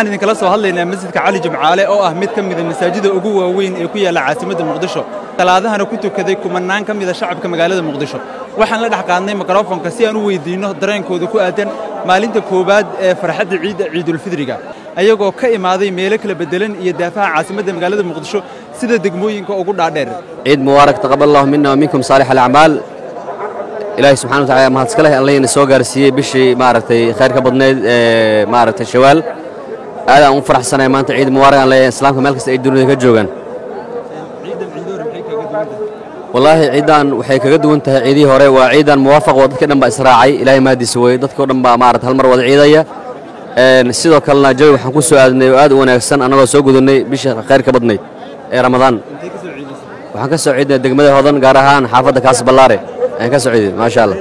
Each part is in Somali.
waxaan idinkala soo hadlaynaa masjidka cali jimcaale oo ah mid ka mida masaajida ugu waaweyn ee ku yaalla caasimadda muqdisho talaadahana ku tukaday kumannaan ka mida shacabka magaalada muqdisho waxaan la dhex qaadnay mikrofonka si aan u weyddiinno dareenkooda ku aadan maalinta koowaad ee farxadda ciidda ciidulfidriga ayagoo ka imaaday meelo kala beddelan iyo daafaha caasimadda magaalada muqdisho sida degmooyinka ugu dhaadheer ciid mubaarak taqabal allahu mina waminkum saalix alacmaal ilaahay subxana watacala mahadska leh allayna soo gaarsiiyey bishii maaragtay khayr ka badnayd ee maaragtay shawaal aad aan u faraxsanahay maanta ciid mubaarak aan leeyahay islaamka meel kasta ay dunida ka joogaan wallaahi ciidan waxay kaga duwan tahay ciidihii hore waa ciidan muwaafaq oo dadka dhan baa israacay ilaahay mahadiisa weye dadkao dhan baa maarata hal mar wada ciidaya sidoo kalena jawi waxaan ku soo aadnay oo aad u wanaagsan annagoo soo gudannay bishii khayr ka badnayd ee ramadaan waxaan ka soo ciidnay degmada hodan gaar ahaan xaafadda kaas ballaare ayaan ka soo ciiday maasha allah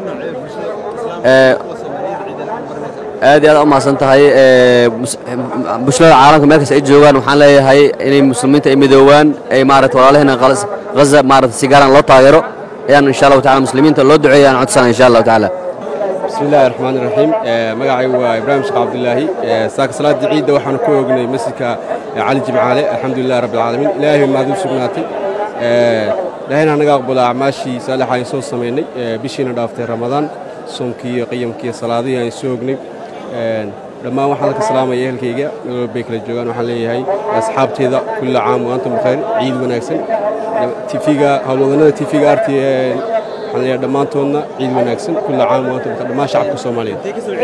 aad iyo aad u mahadsan tahay bulshada caalamka meel kasta ay joogaan waxaan leeyahay inay muslimiinta ay midoowaan ay maarata walaalaheena ghaza maarata si gaaraan loo taageero ayaan insha allahu tacala muslimiinta loo duceeya aan codsana insha allahu tacaala bismi illaahi raxmaan iraxiim magacaygu waa ibraahim sheekh cabdilaahi saaka salaaddii ciidda waxaanu ku oognay masjidka cali jimcaale alxamdulilahi rabbi alcaalamiin ilaahay maad u sugnaatay ilaahayna anaga aqbala acmaashii saalixa aan soo samaynay bishiina dhaaftay ramadaan soomkii iyo qiyamkii iyo salaadihii aan soo ognay dhammaan waxaan ka salaamaya ehelkayga meel walbay kala joogaan waxaan leeyahay asxaabteeda kulla caam wa antum bikhayr ciid wanaagsan tifiga howlwadannada tifiga arti waxaan leeyahay dhammaantoodna ciid wanaagsan kulla caam wa antum bikhayr dhammaan shacabka soomaaliyeed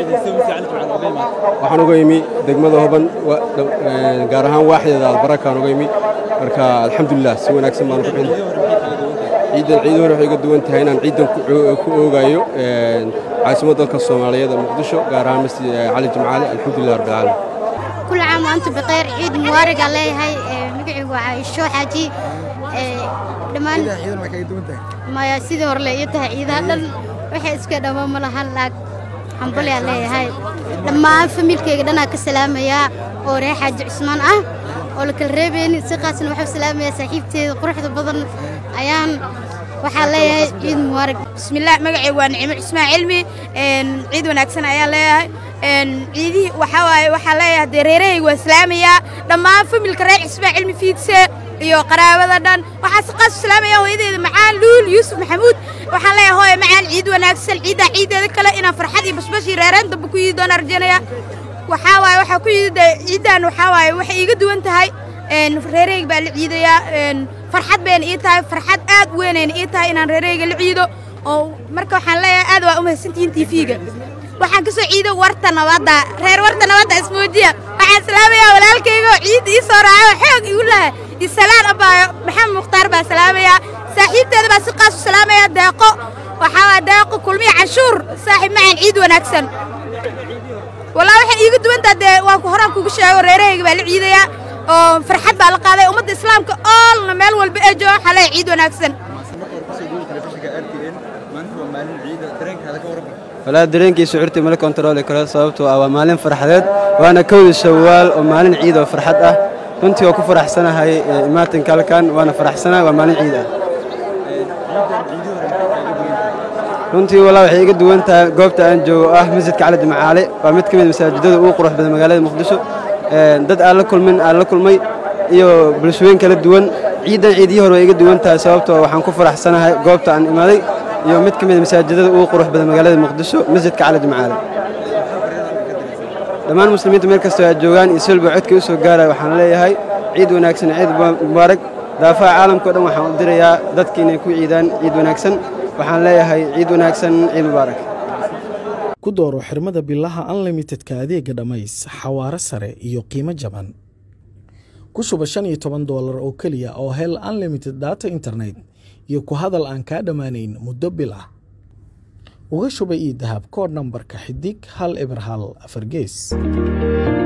waxaan uga imi degmada hoban gaar ahaan waaxdeeda albaraka uga imi marka alxamdulilah si wanaagsan baan ku ciidan ciidan hore waxay ga duwan tahay inaan ciidan ku oogayo caasimadda dalka soomaaliyeed ee muqdisho gaar ahaan masjid cali jimcaale alxamdulilah rabbi alcaalamiin كل عام وأنتم بخير عيد مبارك عليه هاي مقعي وعايشو حاجي دمان ما يسيدي ورلي يتها عيدها دل وحي اسكا دما ملها لاك حنبلي عليه هاي لما فميلكيga dhanaa ka salaamaya oo ree xaaji cusmaan ah oo la kala reebaynin si qaasna waxuu salaamaya saaxiibteeda quruxda badan ayaan waxaa leeyahay ciid mubaarak bismillaah magacaygu waa nicimo cusmaan cilmi ciid wanaagsan ayaan leeyahay ciidihii waxaa waaye waxaa leeyahay dee reerahayga waa islaamayaa dhammaan familka reer cismaan cilmi fiidse iyo qaraabada dhan waxaa si qaas u salaamaya hooyadeeda macaan luul yuusuf maxamuud waxaan leeyahay hooye macaan ciid wanaagsan ciiddaa ciiddeeda kale inaan farxad iyo bashbashii reereen dambe ku yidi doona rajaynaya waxaa waaye waxaa ku yidi dee ciiddan waxaa waaye waxay iiga duwan tahay reerahayga baa la ciidayaa farxad bayna ii tahay farxad aad u weynayna ii tahay inaan reerahayga la ciido oo marka waxaan leeyahay aad waa u mahadsantihiin tiifiga waxaan ka soo ciido warta nabadda reer warta nabadda ismoojiya waxaan salaamayaa walaalkayga oo ciidda ii soo raaco xoog igu laha isalaan abaayo maxamed mukhtaar baa salaamayaa saaxiibteeda baa si qaas u salaamaya deeqo waxaa waa deeqo kulmiya canshuur saaxiib macaan ciid wanaagsan walaa waxay iiga duwantaa dee waan ku horaan kugu sheego reerahayga baa la ciidayaa oo farxad baa la qaaday ummadda islaamka oolna meel walba ee jooga waxaa leeyahay ciid wanaagsan walaa dareenkii shucuurtii mala kontarooli karo sababtoo ah waa maalin farxadeed waana kowda shawaal oo maalin ciid oo farxad ah runtii waa ku faraxsanahay imaatinka halkan waana faraxsanahay waa maalin ciid ah runtii walaa waxay iga duwan tahay goobta aan joogo ah masjidka cali jimcaale waa mid ka mid masaajidada ugu qurux badan magaalada muqdisho dad aan la kulmin aan la kulmay iyo bulshooyin kala duwan ciiddan ciidihii hore way iga duwan tahay sababtoo waxaan ku faraxsanahay goobta aan imaaday iyo mid ka mid masaajidada ugu qurux badan magaalada muqdisho masjidka cali jimcaale dhammaan muslimiinta meel kastoo ay joogaan iyo silba codkii u soo gaaraya waxaan leeyahay ciid wanaagsan ciid mubaarak daafaha caalamkao dhan waxaan u dirayaa dadki inay ku ciidaan ciid wanaagsan waxaan leeyahay ciid wanaagsan ciid mubaarak ku dooro xirmada bilaha unlimitedka adeega dhammays xawaaro sare iyo qiimo jaban ku shuba shan iyo toban doolar oo keliya oo hel unlimited data internet iyo ku hadal aan kaa dhammaanayn muddo bil ah uga shuba ii dahab koodh nambarka xidig hal eber hal afar gees